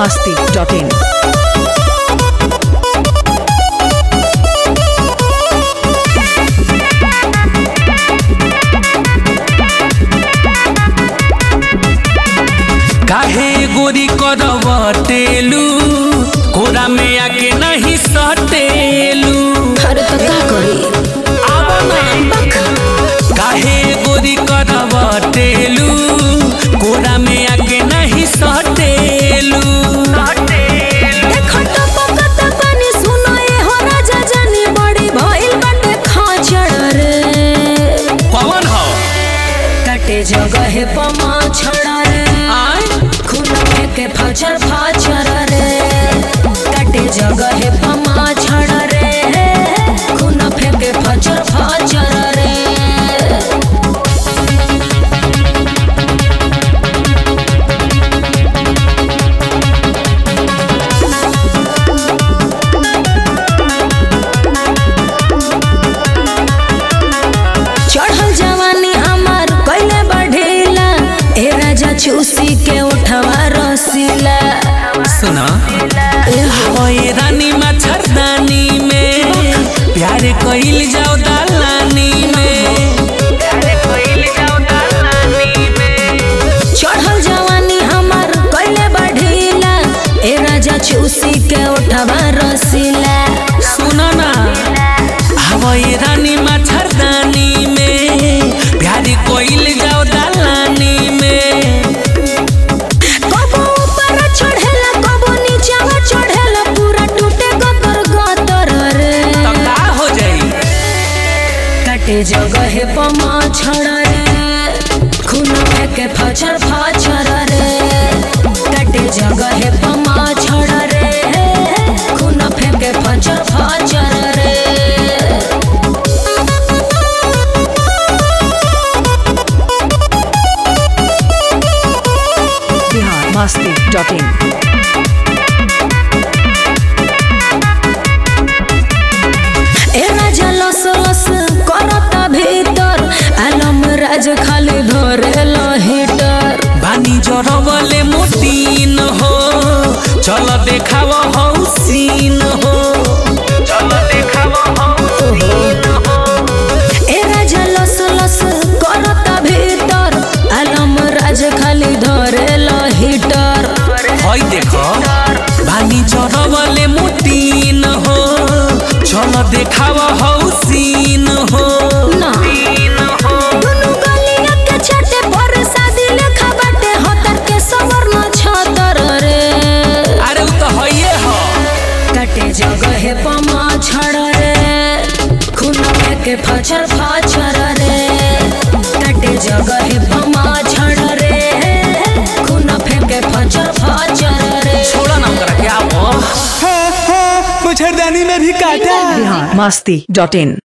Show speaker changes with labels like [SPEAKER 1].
[SPEAKER 1] masti.in.
[SPEAKER 2] काहे गोरी करवटेलू कोरा में आके नहीं सटेलू
[SPEAKER 3] अरे तो का करी
[SPEAKER 2] काहे गोरी करवटेलू कोरा में आके नहीं सटेलू
[SPEAKER 3] देखो तो पकत पानी सुनो ए हो राजा जानी बड़ी भइल बाटे खाचड़ रे
[SPEAKER 2] कौन हो
[SPEAKER 3] कटे जगह पमा छड़ रे
[SPEAKER 2] आय
[SPEAKER 3] खून के फचर फचर रे कटे जगह पमा छड़ रे खून फेंके फचर फचर रे चढ़ल जवानी हमार कैले बढ़ेला ए राजा चूसी के उठवा रसीला
[SPEAKER 2] सुना ओए रानी मच्छरदानी में प्यार कइल जाओ दालानी में
[SPEAKER 3] चढ़ल जवानी हमार कैले बढ़ेला ए राजा चूसी के उठवा रसीला
[SPEAKER 2] सुना ना हवाई रानी मच्छरदानी में प्यार कोइल जाओ दालानी में
[SPEAKER 3] कबो ऊपर चढ़ेला कबो नीचावा चढ़ेला पूरा टूटे गतर गतर रे
[SPEAKER 2] तो का हो जाई
[SPEAKER 3] कटे जगह पमा छड़ रे खून के फचर फचर रे कटे जगह पमा छड़ रे खून फेंके फचर फचर रे
[SPEAKER 1] Bihar masti.in.
[SPEAKER 3] ए राजा लस लस करता भीतर आलम राज खाली धरेला हीटर
[SPEAKER 2] बानी जरवले मोतीन हो चल देखाव हौसीन हो चल देखाव हौसीन हो
[SPEAKER 3] ए राजा लस लस करता भीतर आलम राज खाली धरेला हीटर
[SPEAKER 2] हई देखो बानी जरवले मोतीन हो चल देखाव हौसीन हो
[SPEAKER 3] ना
[SPEAKER 2] सीन हो
[SPEAKER 3] दुनु गलिया के छाटे पर शादी लेखा बाटे हतर के सवर्ण छतर रे
[SPEAKER 2] अरे उ तो हइए हो
[SPEAKER 3] कटे जगह पमा छड़ रे खून के फचर फचर रे कटे जगह पमा छड़ रे खून फेंके फचर फचर रे
[SPEAKER 2] छोड़ा ना करा क्या वो
[SPEAKER 4] मच्छरदानी में भी काटा
[SPEAKER 1] Bihar masti.in.